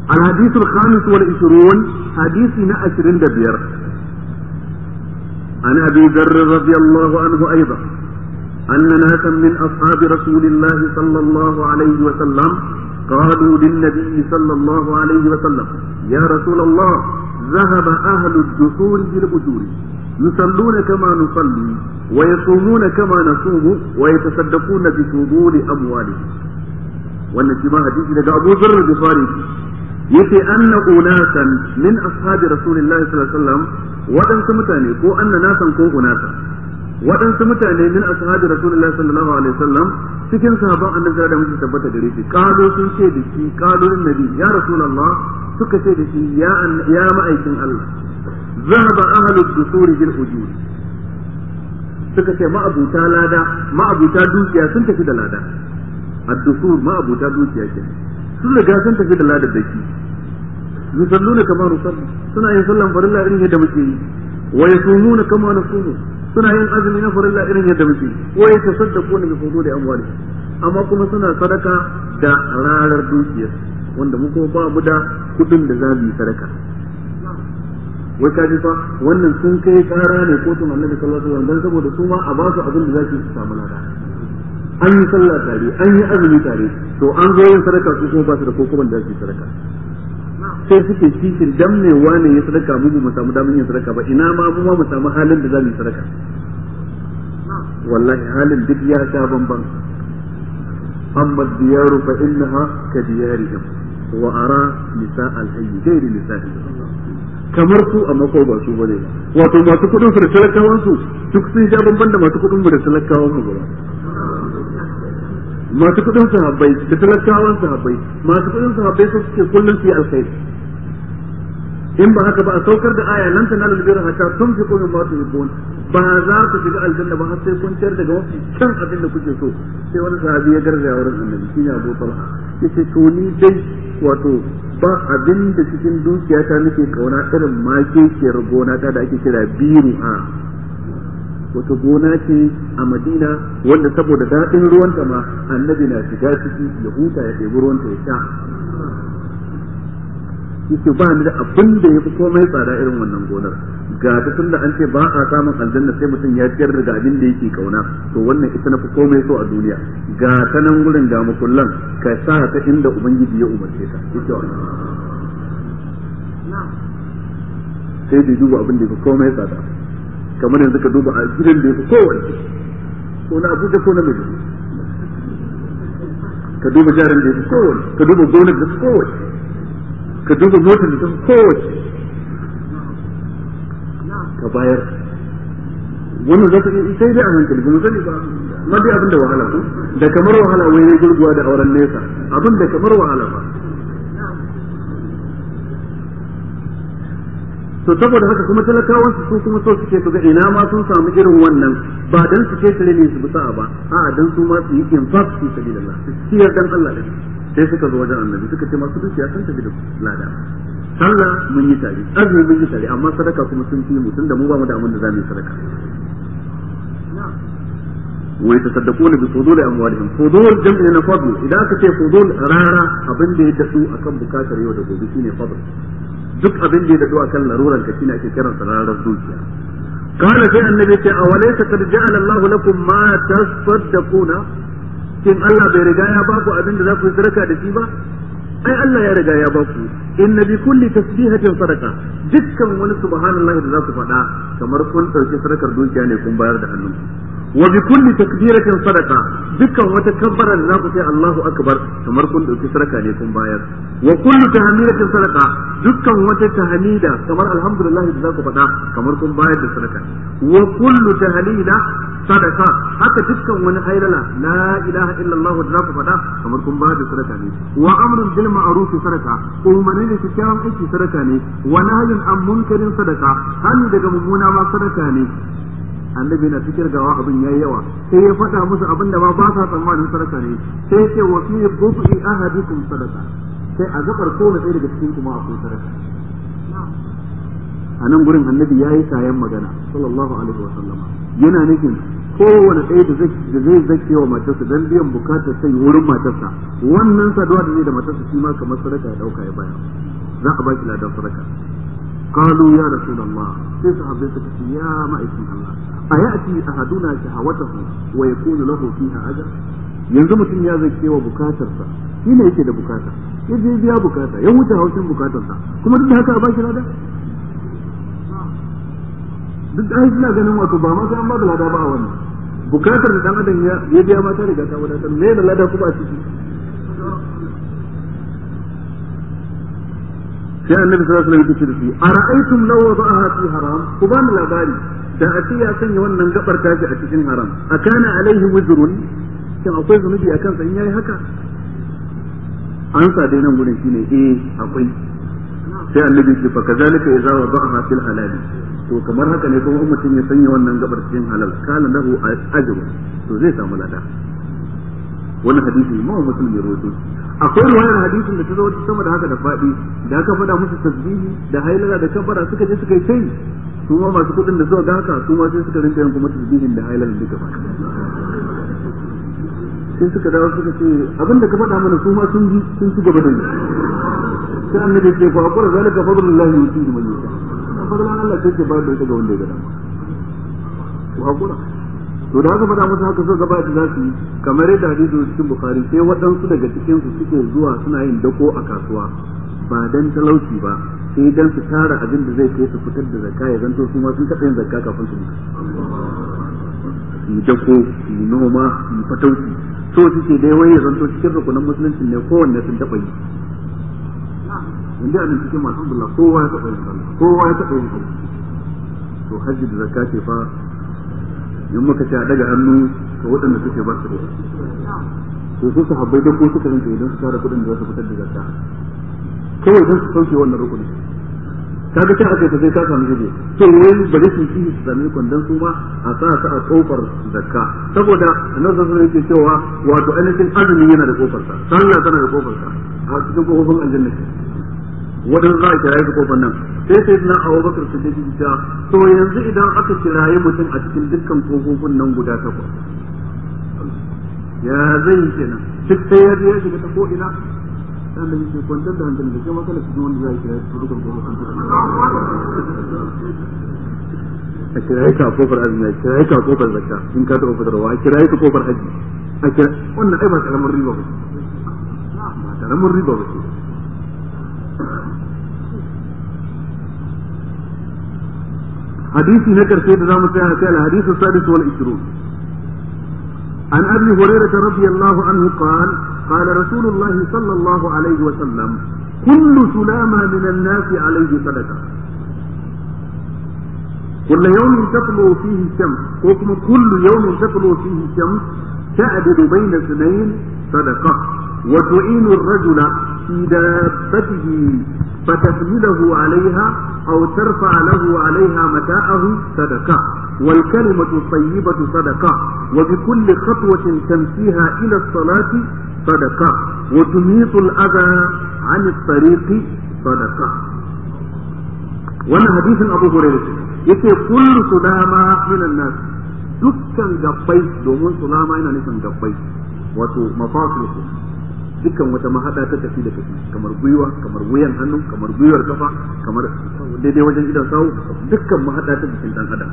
الحديث الخامس والعشرون حديث عشرين دبير عن أبي ذر رضي الله عنه أيضا أن ناسا من أصحاب رسول الله صلى الله عليه وسلم قالوا للنبي صلى الله عليه وسلم يا رسول الله ذهب أهل الدثور بالأجور يصلون كما نصلي ويصومون كما نصوم ويتصدقون بفضول أموالهم wannan shi ma hadisi daga Abu Dharr Bukhari yace anna unasan min ashabi rasulillahi sallallahu alaihi wasallam wadansu mutane ko anna nasan ko unasa wadansu mutane min ashabi rasulillahi sallallahu alaihi wasallam cikin sahabban annabi da muke tabbata gare shi kazo sun ce da shi kazo nabi ya rasulullah suka ce da shi ya ya ma'aikin Allah zahaba ahlu dusuri bil ujur suka ce ma'abuta lada ma'abuta dukiya sun tafi da lada ad-dusur ma'abuta dukiya ke sun riga sun tafi da ladar da shi yusalluna kama nusalli suna yin sallan farilla irin yadda muke yi wa yasumuna kama nasumu suna yin azumi na farilla irin yadda muke yi wa yatasaddaquna bi fuduli amwali amma kuma suna sadaka da rarar dukiyar wanda mu kuma ba mu da kudin da za mu yi sadaka wai ka ji fa wannan sun kai kara ne kotun annabi sallallahu alaihi wasallam dan saboda su ma a ba su abin da za su samu lada an yi sallah tare an yi azumi tare to an zo yin sadaka su kuma ba su da kokoban da su yi sadaka sai suke cikin dan ne wane ya sadaka mu mu samu damar yin sadaka ba ina ma mu ma mu samu halin da za mu yi sadaka wallahi halin duk ya sha bamban amma diyaru fa innaha ka diyarihim wa ara nisa al-hayy ghairi nisa'ihim kamar su amma ko ba su bane wato masu kudin su da talakawan su duk sun sha bamban da masu kudin mu da talakawan mu ba masu kudin sahabbai da talakawan sahabbai masu kudin sahabbai su suke kullum su yi alkhairi in ba haka ba a saukar da aya lan tanalu birra hatta tunfiqu mimma tuhibbun ba za ku shiga aljanna ba har sai kun ciyar daga mafi kyan abin da kuke so sai wani sahabi ya garzaya wurin annabi shine Abu Talha yace to ni dai wato ba abin da cikin dukiyata nake kauna irin makekiyar gona ta da ake kira biru a wata gona ce a madina wanda saboda daɗin ruwanta ma annabi na shiga ciki ya huta ya ɗebi ruwanta ya sha yake ba ni da abin da ya fi komai tsada irin wannan gonar ga ta tun da an ce ba a samun aljanna sai mutum ya ciyar da abin da yake kauna to wannan ita na fi komai so a duniya ga ta nan gurin ga makullan ka sa ta inda ubangiji ya umarce ta yake wannan sai da duba abin da ya fi komai tsada kamar yanzu ka duba a gidan da ya fi kowanne ko na abuja ko na mai ka duba jarin da ya fi kowanne ka duba gonar da fi kowanne ka duba motar da ta fi kowace ka bayar wannan za ka yi sai dai a hankali ba mu sani ba ma dai abin da wahala ko da kamar wahala wai ne gurguwa da auren nesa abin da kamar wahala ba to saboda haka kuma talakawan su kuma so suke su ga ina ma sun samu irin wannan ba dan su ke tare ne su bi sa'a ba a'a dan su ma su yi infaq fi sabilillah su ciyar dan Allah da sai suka zo wajen annabi suka ce masu dukiya sun tafi da lada sallah mun yi tare azumi mun yi tare amma sadaka kuma sun fi mu tunda mu ba mu da abin da za mu yi sadaka wa yatasaddaquna bi fudul amwalihim fudul jam'i na fadl idan aka ce fudul rara abin da ya dadu akan bukatar yau da gobe shine fadl duk abin da ya dadu akan laruran ka shine ake kiransa rarar dukiya قال في النبي أوليس قد جعل الله لكم ما تصدقون shin Allah bai riga ya baku abin da za ku yi sadaka da shi ba ai Allah ya riga ya baku inna bi kulli tasbihatin sadaka dukkan wani subhanallahi da za ku faɗa kamar kun ɗauki sadakar dukiya ne kun bayar da hannu wa bi kulli takbiratin sadaka dukkan wata kabbara da za ku sai Allahu akbar kamar kun ɗauki sadaka ne kun bayar wa kullu tahmidatin sadaka dukkan wata tahmida kamar alhamdulillah da za ku faɗa kamar kun bayar da sadaka wa kullu tahlila sadaka haka dukkan wani hailala la ilaha illallah da za ku faɗa kamar kun bayar da sadaka ne wa amrun bil ma'ruf sadaka umarni da kyakkyawan aiki sadaka ne wa nahyun an munkarin sadaka hani daga mummuna ma sadaka ne annabi na fikir gawa abin yayi yawa sai ya faɗa musu abin da ma ba sa tsammanin sadaka ne sai ya ce wa fi bufi ahadikum sadaka sai a gabar kowane ɗaya daga cikin kuma akwai sadaka a nan gurin annabi ya yi kayan magana sallallahu alaihi wa sallama yana nufin kowane ɗaya da zai da zai zake wa matarsa dan biyan bukatar sai wurin matarsa wannan saduwa da zai da matarsa shi ma kamar sadaka ya dauka ya baya za a baki ladan sadaka قالوا يا رسول الله sai sahabbai suka ce ya ma'aikin Allah a ya'ti ahaduna shahawatahu wa yakunu lahu fiha ajr yanzu mutum ya zake wa bukatarsa shi ne yake da bukata ya je biya bukata ya wuce haushin bukatarsa kuma duk da haka a baki lada duk da suna ganin wato ba ma sai an ba da lada ba a wannan bukatar da dan adam ya biya mata riga ta wadatar me da lada kuma a ciki sai annabi sallallahu alaihi wasallam ya ce ara'aytum law wada'aha fi haram ku ba ni labari da a ce ya sanya wannan gabar tashi a cikin haram akana alaihi wizrun shin akwai zunubi akan sa in yayi haka an sa dai nan gurin shine eh akwai sai annabi ce fa kazalika idza wada'aha fil halal to kamar haka ne kuma mutum ya sanya wannan gabar cikin halal kana lahu ajru to zai samu lada wannan hadisi ma muslim ya rawaito akwai ruwayar hadisin da ta zo sama da haka da faɗi da aka faɗa musu tasbihi da hailala da kabbara suka je suka yi tai su ma masu kuɗin da suka ga haka su ma sai suka rinka yin kuma tasbihin da hailala duka ba sai suka dawo suka ce abin da ka faɗa mana su ma sun ji sun ci gaba da yi sai annabi ce fa aqura zalika fadlullahi yutihi man yasha fadlan Allah sai ke bayar da ita ga wanda ya ga dama ku hakura to da haka faɗa musu haka so gaba da za su yi kamar yadda hadisi cikin bukhari sai waɗansu daga cikin su suke zuwa suna yin dako a kasuwa ba dan talauci ba sai dan su tara abin da zai kai su fitar da zakka ya zanto su ma sun taɓa yin zakka kafin su mutu yi dako yi noma yi fatauci so suke dai wai ya zanto cikin rukunan musulunci ne kowanne sun taɓa yi inda a cikin masu bullah kowa ya taɓa yin sallah kowa ya taɓa yin sallah to hajji da zakka ce fa in muka ce a daga hannu ga waɗanda suke ba su da to su sahabbai da ko suka rinka idan su tara kuɗin da za su fitar da zakka kawai don su sauke wannan rukuni kaga ta aka ta sai ka samu hije to wai bari su yi su sami kwandon su ma a sa su a kofar zakka saboda annabi sallallahu alaihi yake cewa wato ainihin azumi yana da kofar sa sallah tana da kofar sa a cikin kofofin aljanna wadan za a kiraye su kofar nan sai sai na Abu Bakar Siddiq ya to yanzu idan aka kiraye mutum a cikin dukkan kofofin nan guda takwas ya zai kenan duk sai ya je ya shiga ta ko ina dan da yake kwantar da hankali da kuma kala cikin wanda zai kiraye su dukkan kofofin a kiraye ka kofar azumi a kiraye ka kofar zakka in ka taɓa fitarwa a kiraye ka kofar haji a kira wannan ai ba karamin riba ba ba karamin riba ba ce حديثي نكر سيد رام الحديث الحديث السادس والعشرون عن ابي هريره رضي الله عنه قال قال رسول الله صلى الله عليه وسلم كل سلامة من الناس عليه صدقه كل يوم تطلع فيه الشمس وكما كل يوم تطلع فيه الشمس تعدل بين اثنين صدقه وتعين الرجل في دابته فتحمله عليها أو ترفع له عليها متاعه صدقة والكلمة الطيبة صدقة وبكل خطوة تمشيها إلى الصلاة صدقة وتميط الأذى عن الطريق صدقة وانا حديث أبو هريرة يتي كل سلامة من الناس dukkan gabbai domin sulama yana nufin gabbai wato mafasil dukkan wata mahada ta tafi da tafi kamar gwiwa kamar wuyan hannu kamar gwiwar kafa kamar daidai wajen idan sawu dukkan mahada ta jikin dan adam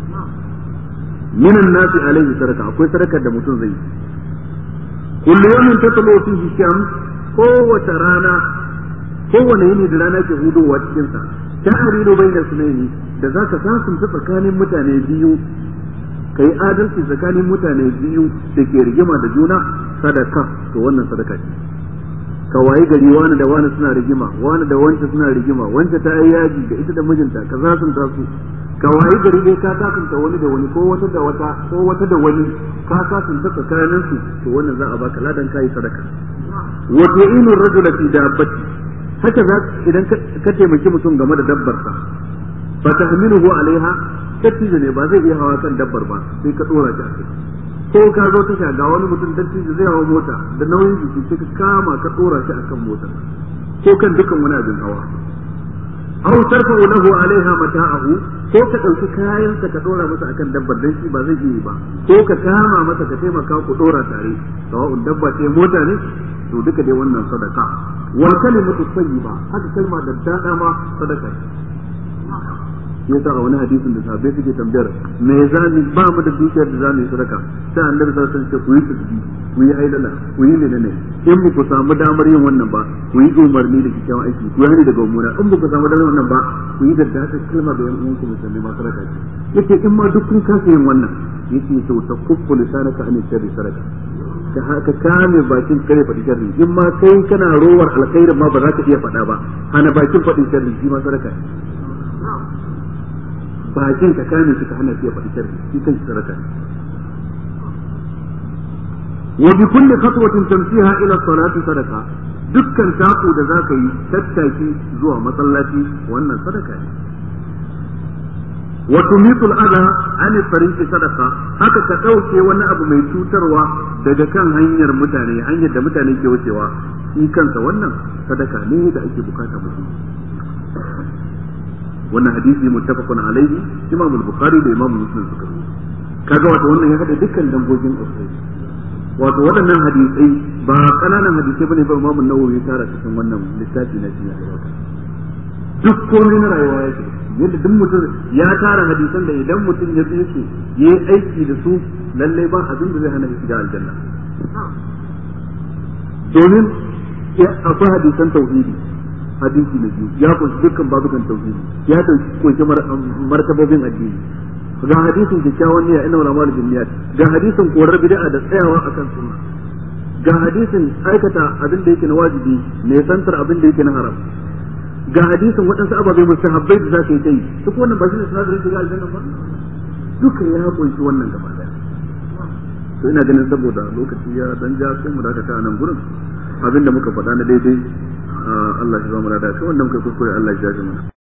minan nasi alaihi sadaka akwai sadakar da mutum zai yi kullu yawmin tatlu fihi shams kowace rana kowane yini da rana ke hudowa cikin sa ta'ridu bayna sunaini da zaka sasunta tsakanin mutane biyu kai adalci tsakanin mutane biyu da ke rigima da juna sadaka to wannan sadaka ce ka wayi gari wani da wani suna rigima wani da wance suna rigima wance ta yi yaji da ita da mijinta ka za sun tasu ka wayi gari dai ka takunta wani da wani ko wata da wata ko wata da wani ka takunta tsakanin su to wannan za a baka ladan kai sadaka wa tu'inu rajula fi dabbati haka za idan ka taimaki mutum game da dabbarsa fa tahmiluhu alaiha dattijo ne ba zai iya hawa kan dabbar ba sai ka dora shi a kai ko ka zo tasha ga wani mutum dattijo zai hawa mota da nauyin jiki sai ka kama ka dora shi akan motar ko kan dukan wani abin hawa aw tarfa'u lahu alaiha mata'ahu ko ka dauki kayan sa ka dora masa akan dabbar dan shi ba zai yi ba ko ka kama masa ka taimaka ku dora tare sawa'un dabba ce mota ne to duka dai wannan sadaka wal kalimatu tayyiba haka kalma da dada ma sadaka yasa a wani hadisin da sahabbai suke tambayar me zani ba mu da dukiyar da zamu yi sadaka sai annabi sallallahu alaihi wasallam ce ku yi tasbih ku yi haidala ku yi menene in ba ku samu damar yin wannan ba ku yi umarni da kyakkyawan aiki ku yi hani daga mummuna in ba ku samu damar wannan ba ku yi daddatar kalma ga yan uwanku musulmi ma sadaka ce yace in ma duk kun kasa yin wannan yace to ta kuffu lisanaka an sharri sadaka ka ka kame bakin kare faɗi sharri in ma kai kana rowar alkhairin ma ba za ka iya faɗa ba hana bakin faɗin sharri shi ma sadaka bakin ka kame shi ka hana shi ya faɗi sharri shi kan sadaka wa bi kulli khatwatin tamsiha ila salati sadaka dukkan taku da zaka yi tattaki zuwa masallaci wannan sadaka ne wa tumitul adha an tariqi sadaka haka ka dauke wani abu mai cutarwa daga kan hanyar mutane hanyar da mutane ke wucewa shi kansa wannan sadaka ne da ake bukata mutum wannan hadisi muttafaqun alaihi imam al-bukhari da imam muslim suka kaga wato wannan ya hada dukkan dangogin usul wato waɗannan hadisai ba kananan hadisai bane ba imam an-nawawi ya tara cikin wannan littafi na cikin duk komai na rayuwa yake yadda duk mutum ya tara hadisan da idan mutum ya tsaye su yayi aiki da su lalle ba abin da zai hana shi shiga aljanna domin akwai hadisan tauhidi hadisi na biyu ya kunshi dukkan babukan tauhidi ya kunshi martabobin addini ga hadisin kyakkyawan niyya ina wala mal jinniyat ga hadisin korar bid'a da tsayawa akan sunna ga hadisin aikata abin da yake na wajibi ne santar abin da yake na haram ga hadisin waɗansu ababai mustahabbai da za ka yi ta yi duk wannan ba shi ne sinadarin shiga aljanna ba duka ya kunshi wannan gaba daya to ina ganin saboda lokaci ya dan ja sai mu dakata a nan gurin abin da muka faɗa na daidai Allah shi ba mu da shi wanda muka kuskure Allah ya jaje mana